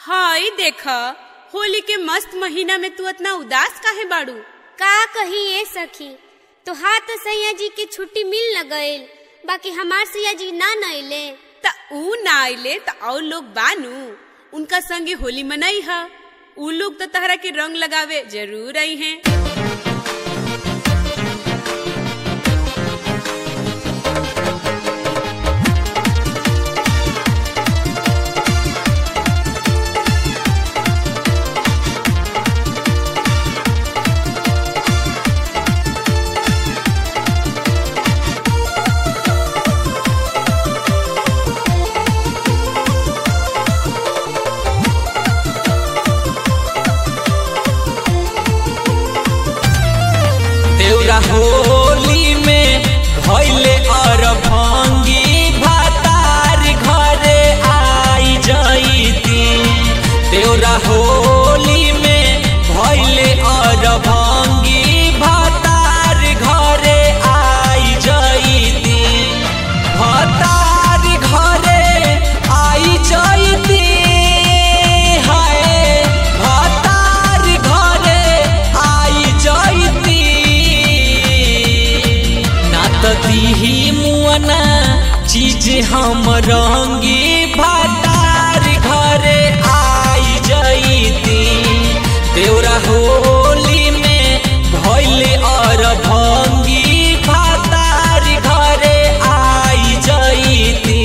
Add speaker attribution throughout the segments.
Speaker 1: हाय देख होली के मस्त महीना में तू इतना उदास काहे बाड़ू
Speaker 2: का कही ए सखी तोहार तो सैया जी के छुट्टी मिल न गईल बाकी हमार सैया जी ना नइले
Speaker 1: त ऊ ना आइले त और लोग बानू उनका संगे होली मनाई हा ऊ लोग तो तहरा के रंग लगावे जरूर आई हैं
Speaker 3: देउरा होली में भइले अरभंगी भातार घरे आई जईती देउरा होली में भइले अरभंगी भातार घरे आई जईती भातार घरे आई जईती हाय भातार घरे आई जईती ना त दिही मुअना चीज हम रंगी भातार घरे आई जईती देउरा होली में भइले अरभंगी भातार घरे आई जईती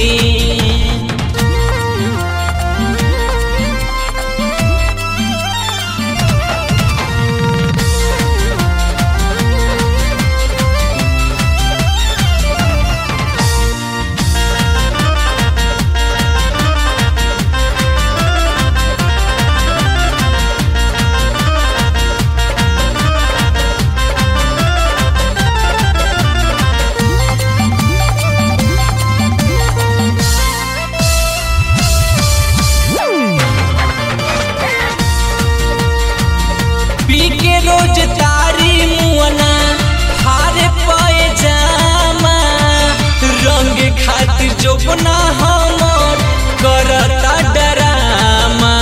Speaker 3: पी के रोज तारी मुअना हारे पाए जामा रंग खातिर जोपना हमर करता डरामा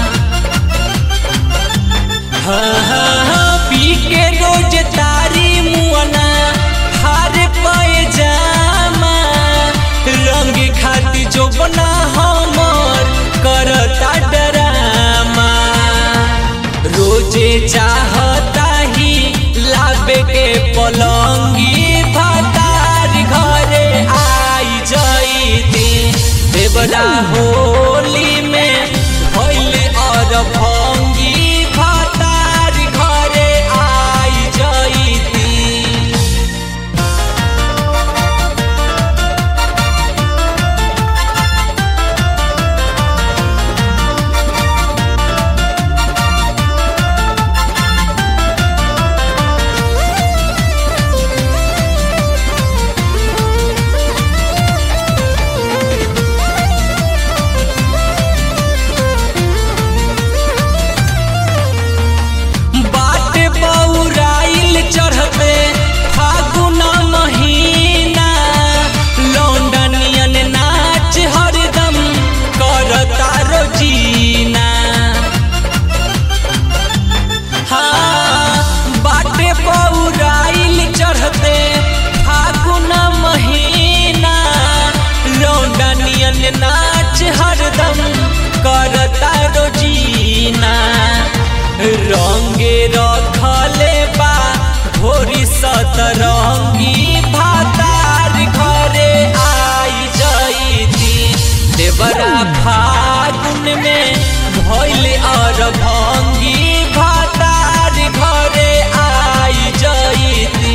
Speaker 3: हाँ हाँ हाँ पी के रोज तारी मुअना हारे पाए जामा रंग खातिर जोपना हमर करता डरामा रोजे चाहता ही लाबे के पलंगी भातार घरे आई जईती देवरा होली में भइल और भंगी भातार घरे आई जईती बाट बौराइल चढ़ते फागुन महीना लौंडनियन नाच हरदम करता रोजीना हाँ बाटे बौराइल चढ़ते फागुन महीना लौंडनियन नाच हरदम करता रोजीना रंगे रखले बा भोरी सतरंगी भातार घरे आई जईती देवरा फागुन में भइल और भंगी भातार घरे आई जईती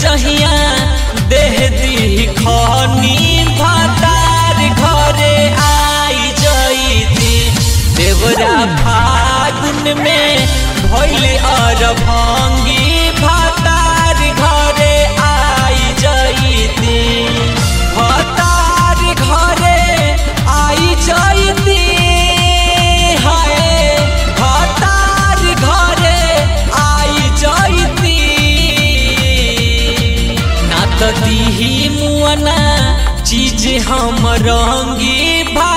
Speaker 3: जहिया देह दी खनी भातार घरे आई जईती देवरा फागुन में भइल अरभंगी भातार घरे आई जईती भातार घरे आई जईती हाय भातार घरे आई जईती ना त दीही मुअना चीज हम रंगी भा